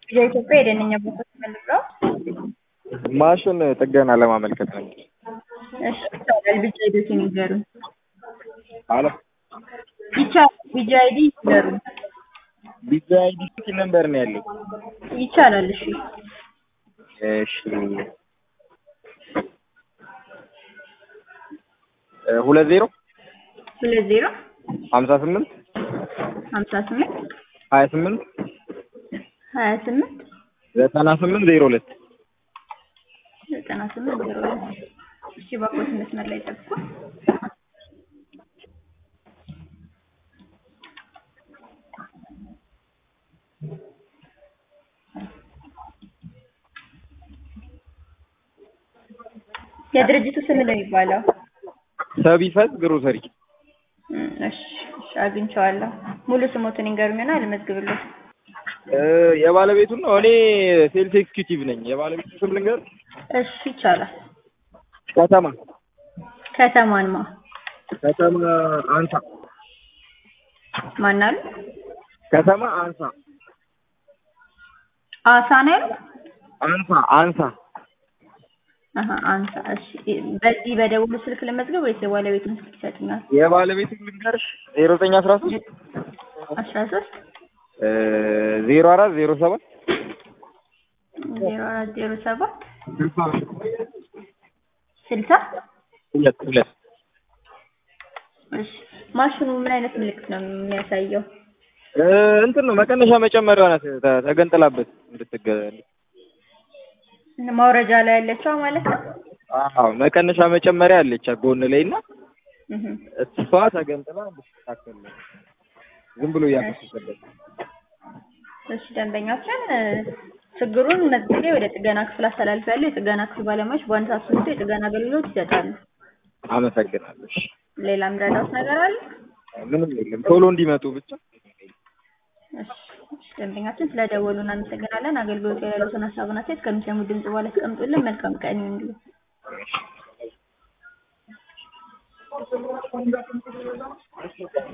የኢትዮጵያ የደንኛ ቦታዎች መልሰው ማሽን ጥገና ለማመልከት ነው። እሺ ይቻላል። ቢጫ አይዲዎችን ይንገሩን። አለ ይቻላል። ቢጫ አይዲ ይንገሩን። ቢዛ አይዲ ስንት ነምበር ነው ያለው? ይቻላል። እሺ እሺ እ ሁለት ዜሮ ሁለት ዜሮ ሀምሳ ስምንት ሀምሳ ስምንት ሀያ ስምንት ሀያ ስምንት ዘጠና ስምንት ዜሮ ሁለት ዘጠና ስምንት ዜሮ ሁለት እሺ እባክዎት መስመር ላይ ጠብቁ። የድርጅቱ ስም ነው የሚባለው? ሰቢፈት ግሮሰሪ እም፣ እሺ እሺ አግኝቼዋለሁ። ሙሉ ስሞትን ይንገሩኝና ልመዝግብልዎት። እ የባለቤቱን ነው። እኔ ሴልስ ኤክስኪዩቲቭ ነኝ። የባለቤቱ ስም ልንገር? እሺ ይቻላል። ከተማ ከተማንማ ከተማ አንሳ ማን አሉ? ከተማ አንሳ አሳ ነው ያሉት? አንሳ አንሳ አሀ አንሳ። እሺ በዚህ በደውሉ ስልክ ልመዝገብ ወይስ የባለቤቱን ስልክ ይሰጡኛል? የባለቤቱን ልንገርሽ? ዜሮ ዘጠኝ አስራ ሶስት አስራ ሶስት ዜሮ አራት ዜሮ ሰባት ዜሮ አራት ዜሮ ሰባት ስልሳ ስልሳ ሁለት ሁለት እሺ ማሽኑ ምን አይነት ምልክት ነው የሚያሳየው? እ እንትን ነው መቀነሻ መጨመሪያ ናት ተ- ተገንጥላበት እንድትገ ማውረጃ ላይ ያለችው ማለት ነው። አዎ መቀነሻ መጨመሪያ አለች ጎን ላይ እና እህ እሷ ተገንጥላ እንድትስተካከል ነው። ዝም ብሎ እያፈሰሰበት እሺ ደንበኛችን እ ችግሩን መዝግቤ ወደ ጥገና ክፍል አስተላልፌያለሁ። የጥገና ክፍል ባለሙያዎች በአንድ ሰዓት ውስጥ የጥገና አገልግሎት ይሰጣሉ። አመሰግናለሁ። እሺ። ሌላ የምረዳዎት ነገር አለ? ምንም የለም ቶሎ እንዲመጡ ብቻ እሺ እሺ፣ ደንበኛችን ስለደወሉ እናመሰግናለን። አገልግሎት ላይ ያሉትን ሀሳብና አስተያየት ከሚሰሙት ድምጽ በኋላ ያስቀምጡልን። መልካም ቀን ይሁንልዎት።